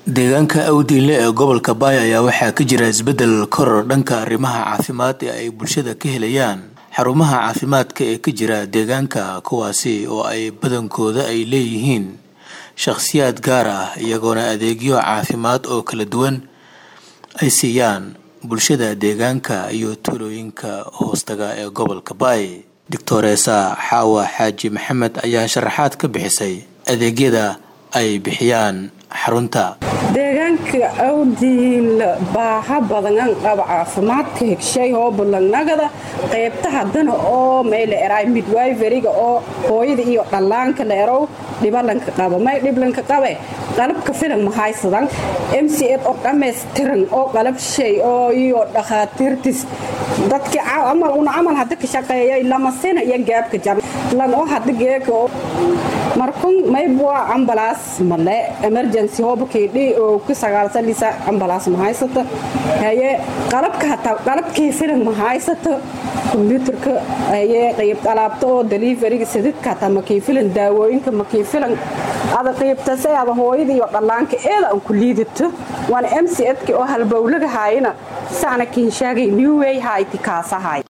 deegaanka awdiinle ee gobolka baay ayaa waxaa ka jira isbeddel koror dhanka arrimaha caafimaad ee ay bulshada ka helayaan xarumaha caafimaadka ee ka jira deegaanka kuwaasi oo ay badankooda ay leeyihiin shakhsiyaad gaar ah iyagoona adeegyo caafimaad oo kala duwan ay siiyaan bulshada deegaanka iyo tuulooyinka hoostaga ee gobolka baay doctoreesa xaawa xaaji maxamed ayaa sharaxaad ka bixisay adeegyada ay bixiyaan xarunta deegaanka awdiinla baaha badangan qaba caafimaadka hegshay oo bulangnagada qaybta haddana oo mayla eraay midwayveriga oo hooyada iyo dhallaanka la erow dhibalanka qaba may dhiblanka qabe qalabka filan mahaysadan m c f oo dhammaystiran oo qalab shay oo iyo dhakhaatiirtis dadki una camal hadda ka shaqeeyay lamasina iyo gaabka jar lan oo hadda geeka markun maybua ambalaas male emergency hoobakeedhi oo ku sagaalsan lisa ambalaas ma haysata haye qalabka hataa qalabkii filan ma haysata kombyuutarka haye qayb alaabta oo deliveryga sadidka hataa makii filan daawooyinka makii filan ada qaybtase ada hooyada iyo dhallaanka eeda aan ku liidato waana m c edki oo halbowlaga haayana saana kiinshaagay newway hayti kaasahay